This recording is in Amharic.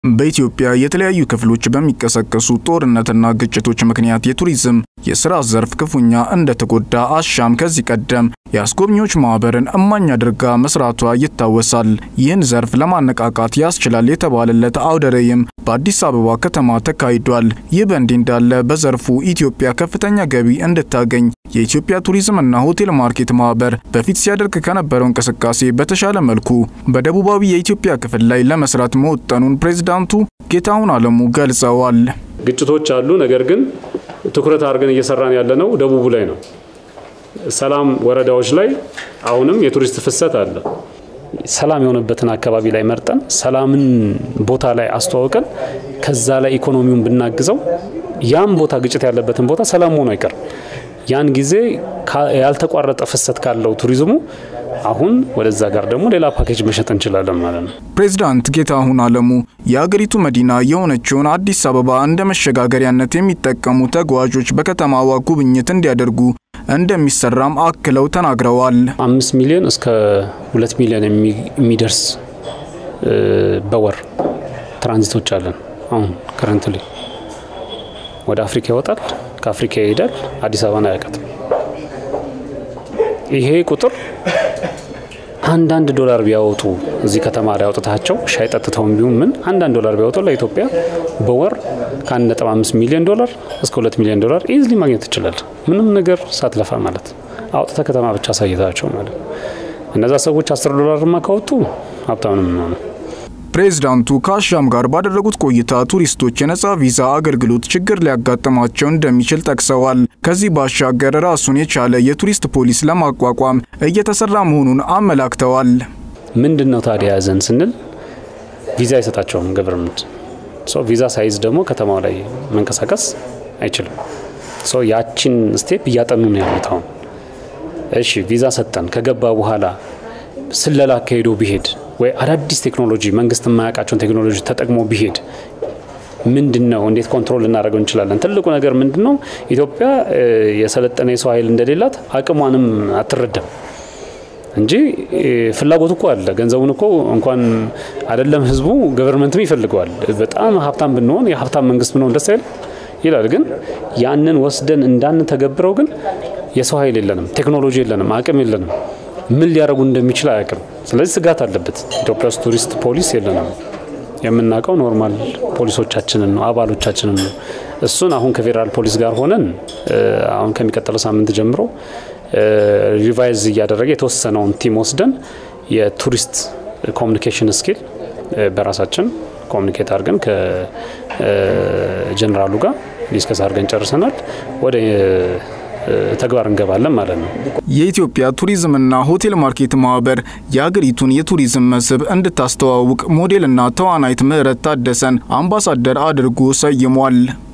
በኢትዮጵያ የተለያዩ ክፍሎች በሚቀሰቀሱ ጦርነትና ግጭቶች ምክንያት የቱሪዝም የስራ ዘርፍ ክፉኛ እንደተጎዳ አሻም ከዚህ ቀደም የአስጎብኚዎች ማህበርን እማኝ አድርጋ መስራቷ ይታወሳል። ይህን ዘርፍ ለማነቃቃት ያስችላል የተባለለት አውደ ርዕይም በአዲስ አበባ ከተማ ተካሂዷል። ይህ በእንዲህ እንዳለ በዘርፉ ኢትዮጵያ ከፍተኛ ገቢ እንድታገኝ የኢትዮጵያ ቱሪዝምና ሆቴል ማርኬት ማህበር በፊት ሲያደርግ ከነበረው እንቅስቃሴ በተሻለ መልኩ በደቡባዊ የኢትዮጵያ ክፍል ላይ ለመስራት መወጠኑን ፕሬዝዳንቱ ጌታሁን አለሙ ገልጸዋል። ግጭቶች አሉ። ነገር ግን ትኩረት አድርገን እየሰራን ያለነው ደቡቡ ላይ ነው። ሰላም ወረዳዎች ላይ አሁንም የቱሪስት ፍሰት አለ። ሰላም የሆነበትን አካባቢ ላይ መርጠን ሰላምን ቦታ ላይ አስተዋውቀን ከዛ ላይ ኢኮኖሚውን ብናግዘው ያም ቦታ ግጭት ያለበትን ቦታ ሰላም መሆኑ አይቀርም። ያን ጊዜ ያልተቋረጠ ፍሰት ካለው ቱሪዝሙ አሁን ወደዛ ጋር ደግሞ ሌላ ፓኬጅ መሸጥ እንችላለን ማለት ነው። ፕሬዝዳንት ጌታሁን አለሙ የአገሪቱ መዲና የሆነችውን አዲስ አበባ እንደ መሸጋገሪያነት የሚጠቀሙ ተጓዦች በከተማዋ ጉብኝት እንዲያደርጉ እንደሚሰራም አክለው ተናግረዋል። አምስት ሚሊዮን እስከ ሁለት ሚሊዮን የሚደርስ በወር ትራንዚቶች አለን። አሁን ከረንትሊ ወደ አፍሪካ ይወጣል፣ ከአፍሪካ ይሄዳል፣ አዲስ አበባን አያውቃትም። ይሄ ቁጥር አንዳንድ ዶላር ቢያወጡ እዚህ ከተማ ላይ አውጥታቸው ሻይ ጠጥተውም ቢሆን ምን አንዳንድ ዶላር ቢያወጡ ለኢትዮጵያ በወር ከ1.5 ሚሊዮን ዶላር እስከ 2 ሚሊዮን ዶላር ኢዝሊ ማግኘት ትችላል። ምንም ነገር ሳትለፋ ማለት አውጥተ ከተማ ብቻ አሳይታቸው ማለት እነዛ ሰዎች 10 ዶላርማ ካወጡ ሀብታም ነው የሚሆነው። ፕሬዝዳንቱ ከአሻም ጋር ባደረጉት ቆይታ ቱሪስቶች የነጻ ቪዛ አገልግሎት ችግር ሊያጋጥማቸው እንደሚችል ጠቅሰዋል። ከዚህ ባሻገር ራሱን የቻለ የቱሪስት ፖሊስ ለማቋቋም እየተሰራ መሆኑን አመላክተዋል። ምንድን ነው ታዲያ ያዘን ስንል ቪዛ አይሰጣቸውም ገቨርንመንት። ቪዛ ሳይዝ ደግሞ ከተማው ላይ መንቀሳቀስ አይችልም። ያቺን ስቴፕ እያጠኑ ነው ያሉት አሁን። እሺ ቪዛ ሰጠን ከገባ በኋላ ስለላ አካሄዶ ቢሄድ ወይ አዳዲስ ቴክኖሎጂ መንግስት የማያውቃቸውን ቴክኖሎጂ ተጠቅሞ ቢሄድ ምንድን ነው እንዴት ኮንትሮል ልናደርገው እንችላለን? ትልቁ ነገር ምንድን ነው? ኢትዮጵያ የሰለጠነ የሰው ኃይል እንደሌላት አቅሟንም አትረዳም እንጂ ፍላጎት እኮ አለ። ገንዘቡን እኮ እንኳን አይደለም ህዝቡ ገቨርንመንትም ይፈልገዋል። በጣም ሀብታም ብንሆን የሀብታም መንግስት ብንሆን ደስ አይል ይላል። ግን ያንን ወስደን እንዳንተገብረው ግን የሰው ኃይል የለንም፣ ቴክኖሎጂ የለንም፣ አቅም የለንም። ምን ሊያደርጉ እንደሚችል አያውቅም። ስለዚህ ስጋት አለበት። ኢትዮጵያ ውስጥ ቱሪስት ፖሊስ የለንም። የምናውቀው ኖርማል ፖሊሶቻችንን ነው፣ አባሎቻችንን ነው። እሱን አሁን ከፌዴራል ፖሊስ ጋር ሆነን አሁን ከሚቀጥለው ሳምንት ጀምሮ ሪቫይዝ እያደረገ የተወሰነውን ቲም ወስደን የቱሪስት ኮሚኒኬሽን ስኪል በራሳችን ኮሚኒኬት አድርገን ከጀኔራሉ ጋር ዲስከስ አድርገን ጨርሰናል። ወደ ተግባር እንገባለን ማለት ነው። የኢትዮጵያ ቱሪዝምና ሆቴል ማርኬት ማህበር የሀገሪቱን የቱሪዝም መስህብ እንድታስተዋውቅ ሞዴልና ተዋናይት ምህረት ታደሰን አምባሳደር አድርጎ ሰይሟል።